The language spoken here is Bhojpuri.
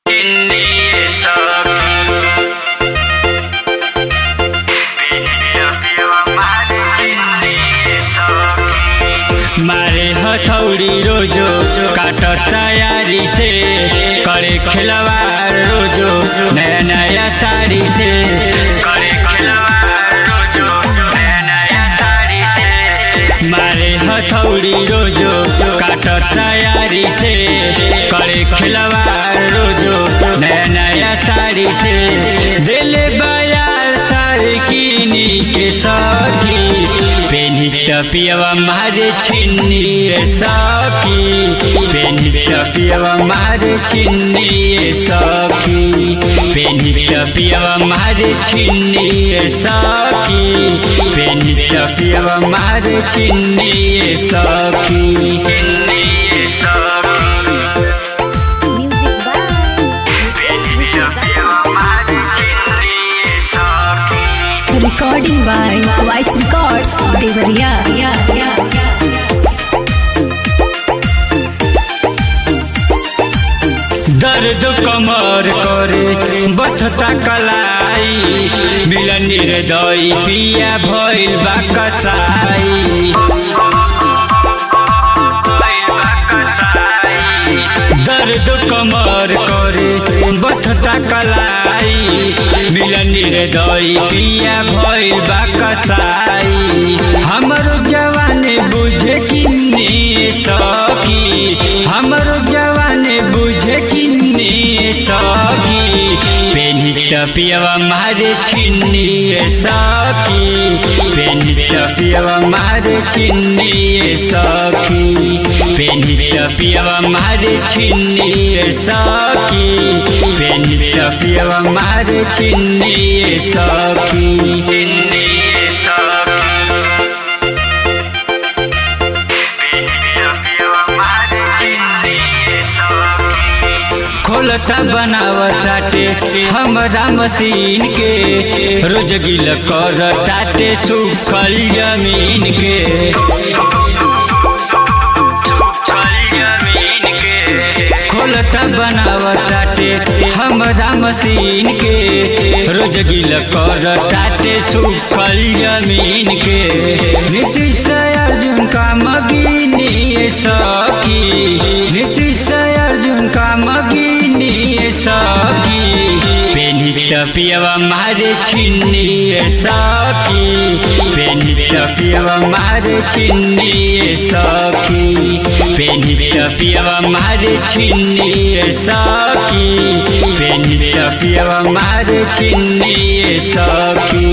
चिन्नी सखी मारे हथौड़ी रोजो काट तैयारी से करे खिलवाड़ रोजो नया नया साड़ी से करे खिलवाड़ रोजो नया नया साड़ी से मारे हथौड़ी रोजो काट तैयारी से करे खिलवाड़ रोजो नया नया साड़ी से दिल बयार साड़ी कीनी के सखी पेनी टपियावा मारे छिन्नी रे सखी पेनी टपियावा मारे छिन्नी रे सखी पेनी टपियावा मारे छिन्नी रे सखी पेनी टपियावा मारे छिन्नी रे सखी छिन्नी रे सखी Music by Recording by Vice Records, Devariya. Yeah, yeah, दर्द कमर करे बथता कलाई मिलन निर्दय पिया भइल बा कसाई दर्द कमर करे बथता कलाई मिलन निर्दय पिया भइल बा कसाई हमरो जवाने बुझे किन्ने सखी हमरो जवाने बुझे किन्ने सखी पेनी टपियावा मारे छिन्नी रे सखी पेनी टपियावा मारे छिन्नी रे सखी पेनी टपियावा मारे छिन्नी रे सखी पेनी टपियावा मारे छिन्नी रे सखी छिन्नी रे सखी खोलता बनावताटे हमरा मशीन के रोज गिल कर टाटे सुखल जमीन के खोलता बनावताटे हमरा मशीन के रोज गिल कर टाटे सुखल जमीन के नीतीश अर्जुन का मगिनी सखी नीतीश अर्जुन का मगिनी सखी पेनी टपियावा मारे छिन्नी सखी पेनी टपियावा मारे छिन्नी सखी पेनी टपियावा मारे छिन्नी सखी पेनी टपियावा मारे छिन्नी सखी